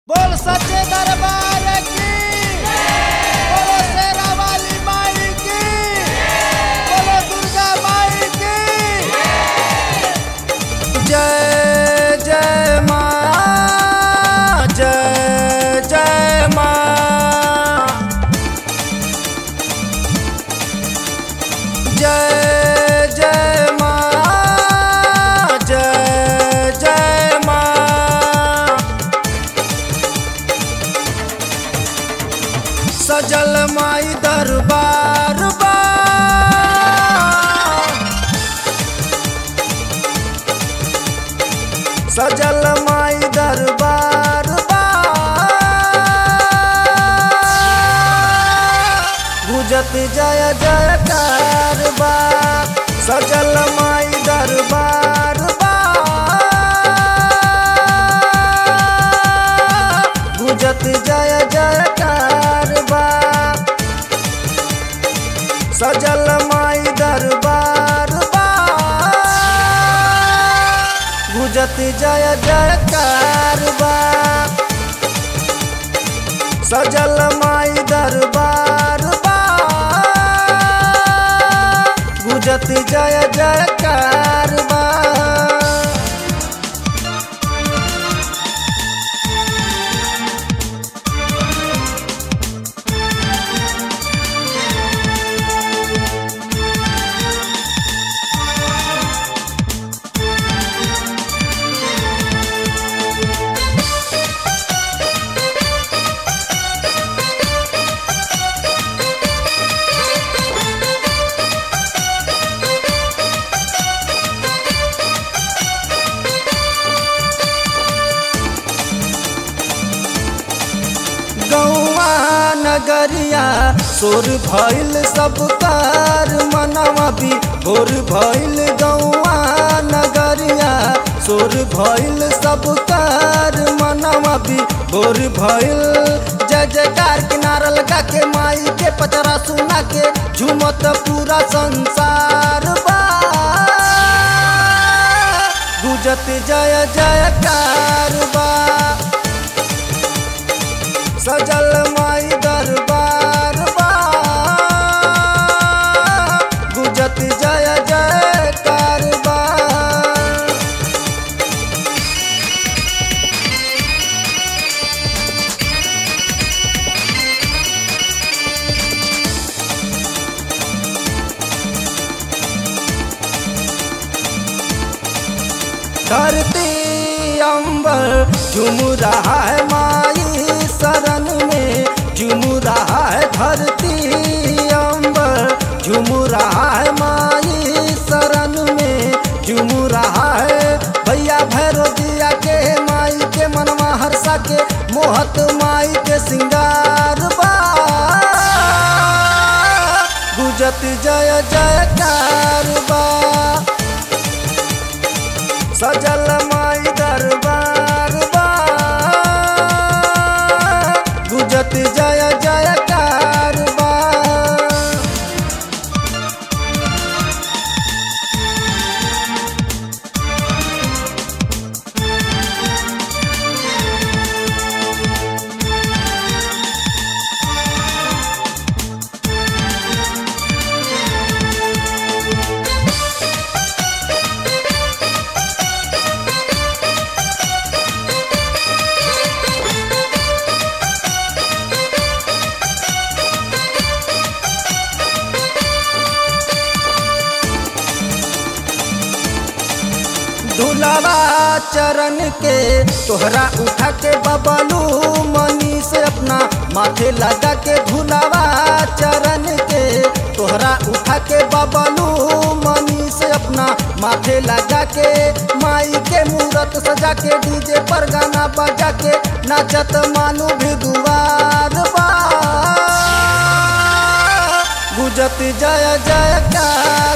बोल सच्चे दरबार की बोलो शेरा वाली माई की बोलो दुर्गा माई की जय जय माँ जय जय माँ जय जय माँ जय जय माँ सजल माई दरबार बा सजल माई दरबार बा गुजत जय जयकार बा सजल माई दरबार बा गुजत जय जयकार बा सजल माई दरबार बा गुजत जय जयकार बा सजल माई दरबार बा गुजत जय जयकार बा गौआ नगरिया सोर भइल सब कार मनवा भी भोर भइल गौआ नगरिया सोर भइल सब कार मनवा भी भोर भइल जय जयकार किनारा लगा के माई के पचरा सुना के झूमत पूरा संसार बा गुजत जय जयकार बा सजल माई दरबार बा गुजत जय जयकार बा धरती अंबर झूम रहा है माई शरण में झूम रहा है धरती अंबर झूम रहा है माई शरण में झूम रहा है भैया भैरो दिया के माई के मनवा हर्षा के मोहत माई के सिंगार बा गुजत जय जयकार बा सजल माई दरबार बा गुजत जय जयकार बा दुलावा चरण के तोहरा उठा के बबलू मनी से अपना माथे लगा के धुलावा चरण के तोहरा उठा के बबलू मनी से अपना माथे लगा के माई के मूरत सजा के डीजे पर गाना बजा के नाचत मानू भी दुआर बा गुजत जय जयकार